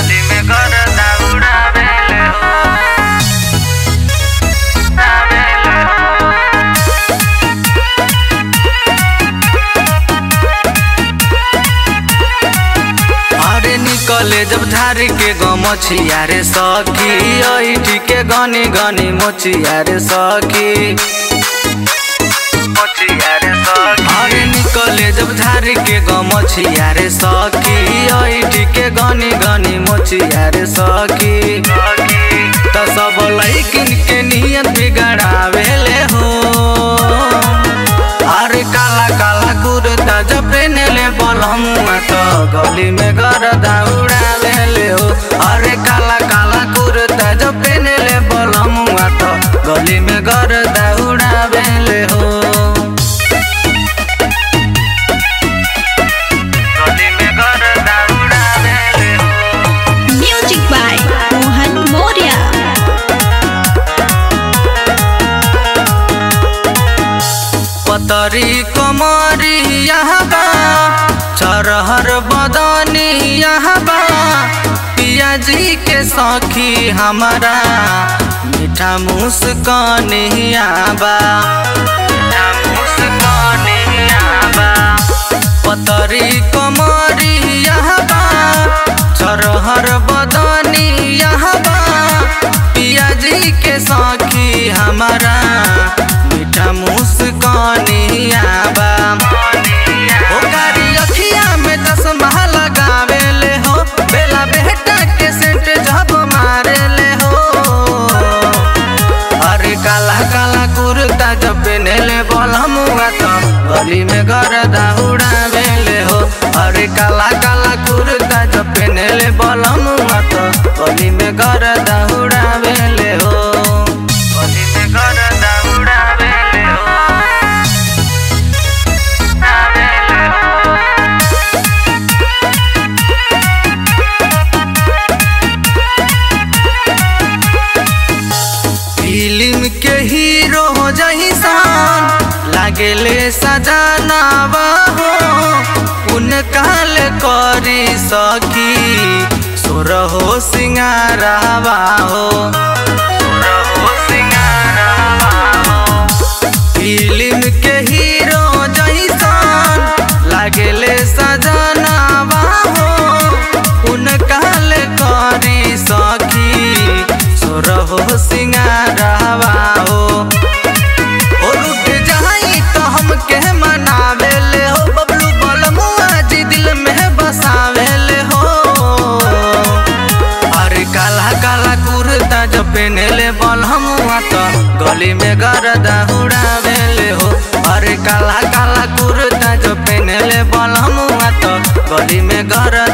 गली में गरदा उड़ावेले हो उड़ावेले हो अरे निकले जब धार के गमछिया रे सखी ऐठी के गनी गनी मोचिया रे सखी मोचिया रे सखी अरे निकले जब धार के गमछिया रे सखी ऐठी के गनी गनी मोचिया रे सखी त सब लैकिन के नियत बिगड़ावेले हो अरे काला काला कुर्ता जब पेनेले बलमुआ तो गली में गरदा उड़ावेले हो अरे काला काला कुर्ता जब पेनेले बलमुआ तो गली में गरदा उड़ावेले हो गली में गरदा उड़ावेले हो Music by Mohan Moria. पतरी कमरी यहाँ बा चरहर बदनी यहाँ बा पियाजी के सखी हमारा मीठा मुस्कानिया बा मीठा मुस्कानिया बा पतरी कमरी यहाँ बा चरहर बदनी यहाँ बा पियाजी के सखी हमारा मीठा मुस्कानिया बा ओ कारी अखिया में चश्मा लगावेले हो बेला बेटा के सेंट जब मारेले हो अरे काला काला कुर्ता जब पेनेले बलमुआ तो गली में गरदा उड़ावेले हो अरे काला काला कुर्ता जब पेनेले बलमुआ तो गली में गरदा उड़ावेले हो गली में गरदा उड़ावेले हो उड़ावेले हो फिल्म के हीरो हो जहिसान लागेले सजनावा हो उनकाल करी सकी सुर हो सिंगारावा हो सुर हो सिंगारावा हो फिल्म के हीरो जहिसान लागेले सजनावा हो उनकाल करी सखी सुर हो सिंगारावा हो ओ रुक जाई तो हमके मनावेले हो बबलू बलमुआ जी दिल में बसावेले हो अरे काला काला कुर्ता जो पेनेले बलमुआ तो गली में गरदा उड़ावेले हो अरे काला काला कुर्ता जो पेनेले बलमुआ तो गली में गरदा